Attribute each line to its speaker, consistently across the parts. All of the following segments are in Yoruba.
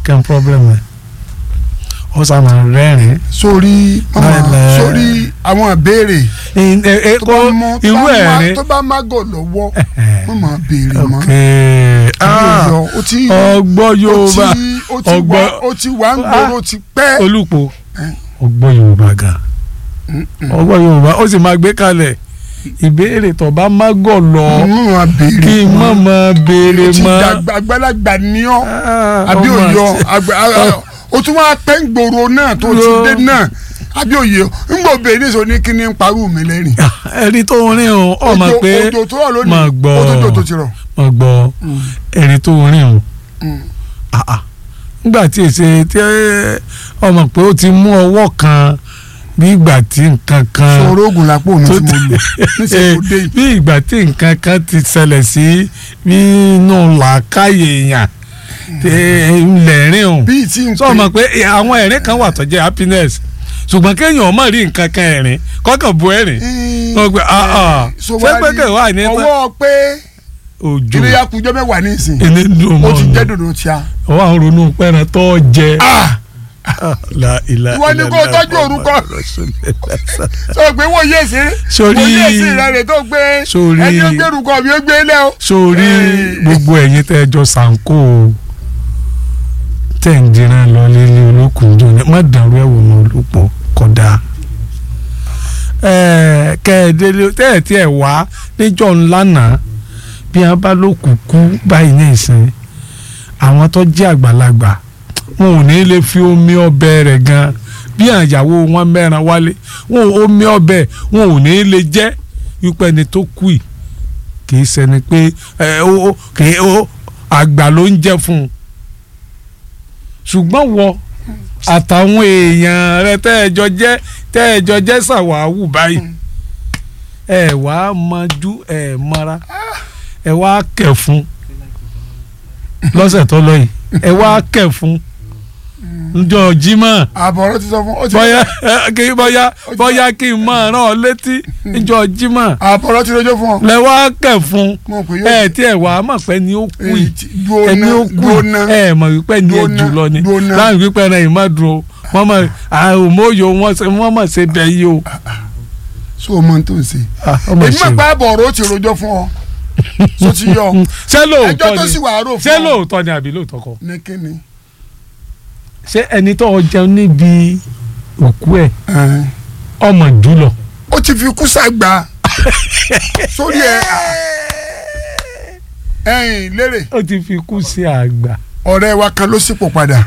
Speaker 1: kẹ́ problem ẹ̀ ó sá máa rẹ́rìn
Speaker 2: sórí
Speaker 1: Bẹ́ẹ̀.
Speaker 2: sórí àwọn ìbéèrè
Speaker 1: ẹ ẹ
Speaker 2: tó
Speaker 1: kó
Speaker 2: bá mọ tó
Speaker 1: irú
Speaker 2: bá má-
Speaker 1: ẹ̀rín
Speaker 2: tó bá má gọ̀ lọ́wọ́ wọ́n máa béèrè mọ́
Speaker 1: ok
Speaker 2: Àbí
Speaker 1: ah,
Speaker 2: òyọ, ó ti
Speaker 1: ọgbọ́n
Speaker 2: ó
Speaker 1: Yorùbá
Speaker 2: ti ó ti wá
Speaker 1: ọgbọ́n
Speaker 2: ó ti wá ń gbòòrò ó ti pẹ́
Speaker 1: olùpọ̀
Speaker 2: Eh.
Speaker 1: ọgbọ́n Yorùbá gan ọgbọ́n Yorùbá ó sì máa gbé kalẹ̀ ìbéèrè tó bá má gọ̀ lọ
Speaker 2: wọ́n máa béèrè
Speaker 1: kí n má máa béèrè
Speaker 2: ó ti
Speaker 1: mọ́
Speaker 2: dàgbà àgbàlagbà ní ọ́
Speaker 1: Ah,
Speaker 2: àbí
Speaker 1: ọmọ
Speaker 2: òyọ
Speaker 1: àti-
Speaker 2: àgbà a- ó tún wá pẹ́ ń gbòòrò náà tó ti
Speaker 1: Lọ.
Speaker 2: dé náà àbí òye ń gbò béèrè sọ ní kíní ń parú mi lẹ́rìn.
Speaker 1: ẹni tó ń rìn o ọ mọ̀
Speaker 2: Òjò-
Speaker 1: pé
Speaker 2: òjò tó rọ̀ lónìí
Speaker 1: máa gbọ́
Speaker 2: ó tó jò tó ti rọ̀.
Speaker 1: mọ̀ gbọ́ ẹni tó ń rìn o
Speaker 2: Mm.
Speaker 1: Ah, ah. nígbà tí èsè tí ọmọ pé ó ti mú ọwọ́ kan bí ìgbà tí nǹkan kan
Speaker 2: sọ̀rọ̀ oògùn lápò mi
Speaker 1: tó
Speaker 2: tí mo lò níṣẹ́ kò dé yìí.
Speaker 1: bí ìgbà tí nǹkan kan ti ṣẹlẹ̀ sí nínú làákàyè èèyàn lẹ́rìn o
Speaker 2: bíi tí n
Speaker 1: sọ ma pé àwọn ẹ̀rín kan wà tó jẹ́ happiness ṣùgbọ́n kéèyàn ọmọ rí nǹkan kan ẹ̀rín kọ́kàn bu ẹ̀rín wọ́n gbé ah ah
Speaker 2: so
Speaker 1: ṣé
Speaker 2: wá
Speaker 1: pé
Speaker 2: rí
Speaker 1: kẹ̀ wá ní tán
Speaker 2: ọwọ́ pé
Speaker 1: òjò
Speaker 2: ilé ya kujọ́ mẹ́wàá ní ìsìn
Speaker 1: ẹni dùn
Speaker 2: ó
Speaker 1: mọ́
Speaker 2: ti jẹ́
Speaker 1: ọ̀nà
Speaker 2: dòdò tíá.
Speaker 1: ọwọ́ àwọn ronú pẹ́ran tó jẹ.
Speaker 2: Ah!
Speaker 1: La ilaha
Speaker 2: Ìwọ ni kó o
Speaker 1: illallah
Speaker 2: tọ́jú orúkọ.
Speaker 1: Rasulillah.
Speaker 2: sọ pé wọ́n yé sí
Speaker 1: Sórí-
Speaker 2: wọ́n yé sí rẹ̀ rẹ̀ tó gbé
Speaker 1: Sórí-
Speaker 2: ẹni ó gbẹrù kọ́ mi ó gbé lẹ́ o.
Speaker 1: sórí
Speaker 2: Eh.
Speaker 1: gbogbo ẹ̀yin tẹ́ ẹ jọ sànkó o tẹ́ ń dìran lọ lílé olókùn jọ ní má dàrú ẹ̀wò mọ́ olùpọ̀ kódà kẹ́ẹ̀délé tẹ́ ẹ̀ tí ẹ̀ wá níjọ́ ńlá náà bí wọ́n bá ló kúkú báyìí ní ìsìn àwọn tó jẹ́ àgbàlagbà wọn ò ní lè fi omi ọbẹ̀ rẹ̀ gan bí àyàwó wọn mẹ́ran wálé wọn ò omi ọbẹ̀ wọn ò ní lè jẹ́ wípé ẹni tó kú yìí kì í ṣẹni pé ẹ ó ó- kì í ó àgbà ló ń jẹ́ fún un ṣùgbọ́n wọ àtàwọn èèyàn rẹ tẹ́ ẹ jọ jẹ́ tẹ́ ẹ jọ jẹ́ ṣàwáwù báyìí ẹ wá mọjú ẹ mọra ẹ wá kẹ̀ fún lọ́sẹ̀ tó lọ yìí ẹ wá kẹ̀ fún njọ́ Jímọ̀
Speaker 2: àbọ̀rọ̀ ti sọ fún ó ti
Speaker 1: bóyá kí bóyá bóyá kí n máa rán ọ létí njọ́ Jímọ̀
Speaker 2: àbọ̀rọ̀ ti rọjò fún ọ.
Speaker 1: lẹ wá kẹ̀ fún
Speaker 2: mo pè yóò
Speaker 1: ẹ tí ẹ wàá mọ̀ pé ni ó kú
Speaker 2: èyí
Speaker 1: yìí
Speaker 2: tí dúró
Speaker 1: ẹni
Speaker 2: ná
Speaker 1: ó kú
Speaker 2: dúró ná
Speaker 1: ẹ mọ̀ wípé ni ẹ
Speaker 2: Dúró ná,
Speaker 1: jù lọ ni
Speaker 2: dúró ná.
Speaker 1: láàrin wípé ẹran yìí má dúró wọ́n mọ̀ àhùnmóyò wọ́n mọ̀ ṣe bẹ́ẹ̀ yìí o.
Speaker 2: so o mọ tó ń ṣe.
Speaker 1: Ah, ọmọ
Speaker 2: èmi
Speaker 1: ṣe
Speaker 2: mọ̀
Speaker 1: o.
Speaker 2: pé àbọ̀rọ̀ ó ti rọjò fún ọ so ti yọ
Speaker 1: ṣé
Speaker 2: ẹjọ́
Speaker 1: lóòótọ́
Speaker 2: tó
Speaker 1: ni
Speaker 2: sì wà rò fún
Speaker 1: ṣé
Speaker 2: ọ
Speaker 1: lóòótọ́ ni àbí lóòótọ́ kọ́
Speaker 2: ní kíni.
Speaker 1: ṣé ẹni tó jẹun níbi òkú ẹ̀
Speaker 2: Ẹn.
Speaker 1: ọmọ jùlọ.
Speaker 2: ó ti fi kú sàgbà sórí ẹ ẹ̀yìn lérè
Speaker 1: ó ti fi kú sí àgbà.
Speaker 2: ọ̀rẹ́ wa kan ló sípò padà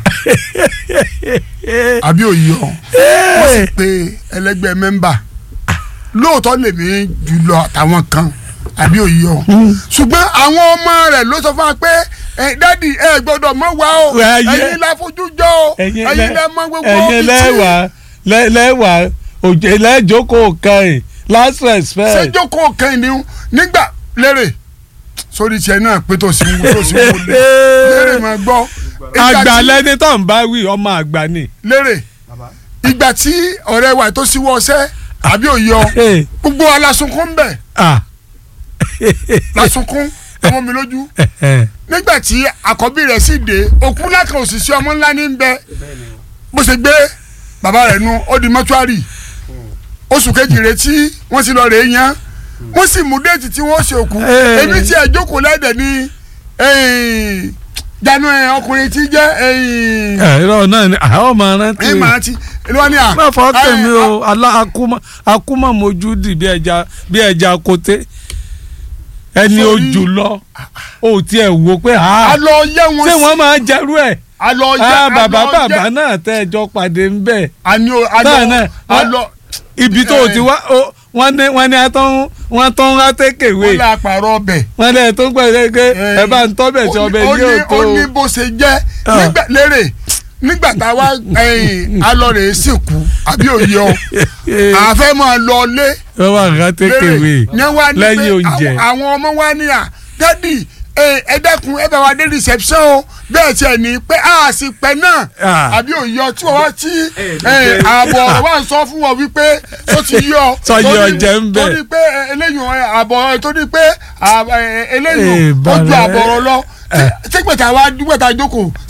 Speaker 2: àbí òye ọ wọ́n sì pe ẹlẹ́gbẹ́ mẹ́mbà lóòótọ́ lèmi jùlọ àtàwọn kan àbí òye ọ ṣùgbọ́n àwọn ọmọ rẹ̀ ló sọ fún wa pé ẹ dádì ẹ gbọ́dọ̀ mọ̀ wá o
Speaker 1: Ayé.
Speaker 2: ẹ̀yin la fojú jọ o
Speaker 1: ẹ̀yin
Speaker 2: ẹ̀yin lẹ mọ̀ gbogbo
Speaker 1: ẹ̀yin
Speaker 2: ibi tí-
Speaker 1: lẹ́wà lẹ́- lẹ́wà òjò lẹ́jọ́kọ̀ kan ẹ̀ last respect.
Speaker 2: sẹjọkọ kan ni nígbà lérè sórí tiẹ̀ náà pé tó sì ń wú tó sì ń wú lé lérè máa gbọ́ ìgbà
Speaker 1: àgbà
Speaker 2: tí-
Speaker 1: lẹni tó ń bá wí ọmọ àgbà ni.
Speaker 2: lérè ìgbà tí ọ̀rẹ́ wa tó síwọ́ ọsẹ́ àbí òye ọ
Speaker 1: Eh,
Speaker 2: gbogbo wa lasunkún bẹ̀
Speaker 1: ah,
Speaker 2: lasunkún ọmọ mi lójú
Speaker 1: eh,
Speaker 2: nígbà tí àkọ́bí rẹ̀ sì dé òkú lákan òṣìṣẹ́ ọmọ ńlá ní bẹ bó ṣe gbé bàbá rẹ̀ nu ó di mọ́túárì oṣù kejì rẹ̀ tí wọ́n sì lọ rèé yan wọ́n sì mú déètì tí wọ́n ṣe òkú
Speaker 1: Eh.
Speaker 2: èmi tí ẹ̀ jókòó lẹ́dẹ̀ ní eh, janu ẹ̀ ọkùnrin tí jẹ́
Speaker 1: eh, irọ́ náà ni àwọn ọmọ rántí
Speaker 2: ẹ̀ máa ti ẹni wọ́n ní à.
Speaker 1: má fọ́ tèmi
Speaker 2: eh,
Speaker 1: o alá akúmọ̀ akúmọ̀ mojú dì bí ẹja bí ẹja kote ẹni
Speaker 2: Sórí-
Speaker 1: ojú lọ o tiẹ̀ wo pé ha
Speaker 2: a lọ yẹ wọn
Speaker 1: ṣé
Speaker 2: sí
Speaker 1: wọ́n máa jẹ́rú ẹ̀
Speaker 2: a lọ yẹ
Speaker 1: ah
Speaker 2: a
Speaker 1: bàbá
Speaker 2: lọ
Speaker 1: bàbá
Speaker 2: yẹ
Speaker 1: náà tẹ́ ẹjọ́ pàdé ń bẹ̀
Speaker 2: àní o a
Speaker 1: náà
Speaker 2: lọ
Speaker 1: náà
Speaker 2: a lọ
Speaker 1: ibi tó o ti wá o wọ́n ní wọ́n ní atọ́ wọ́n tọ́ ń rátékèwé
Speaker 2: wọ́n lè àpàrọ̀ ọbẹ̀.
Speaker 1: wọ́n ní ẹ̀ tó ń pẹ̀ pé
Speaker 2: Eh,
Speaker 1: ẹ bá ń tọ́ bẹ̀ tí
Speaker 2: ó ní-
Speaker 1: ọbẹ̀
Speaker 2: ó
Speaker 1: yóò
Speaker 2: ní-
Speaker 1: tó
Speaker 2: ó ní bó ṣe jẹ́
Speaker 1: Ah.
Speaker 2: nígbà lérè nígbà tá a wá alọ́rẹ̀ sìnkú àbí òye ọ àfẹ́ máa lọ lé
Speaker 1: wọ́n wà rátékèwé
Speaker 2: ní wá ní pé
Speaker 1: lẹ́yìn oúnjẹ.
Speaker 2: àwọn- àwọn ọmọ wa ní à dádì ẹ ẹ dẹ́kun ẹ bá wa dé reception o bẹ́ẹ̀ tiẹ̀ ní pé a sì pẹ́ náà
Speaker 1: Ah.
Speaker 2: àbí òye ọ tí wọ́n wá tí ẹ, ààbọ̀ ọ̀rọ̀ wa ń sọ fún wọn wípé tó ti yọ
Speaker 1: Sọ yọ
Speaker 2: torí-
Speaker 1: jẹ́ ń bẹ̀.
Speaker 2: torí pé ẹ, eléyìí ẹ, ààbọ̀ ẹ, torí pé ààbọ̀ ẹ, eléyìí
Speaker 1: Eh,
Speaker 2: ó ju
Speaker 1: bàrẹ̀.
Speaker 2: ààbọ̀ ọ̀rọ̀ lọ tí gbẹ̀ta wa gbẹ̀ta jókòó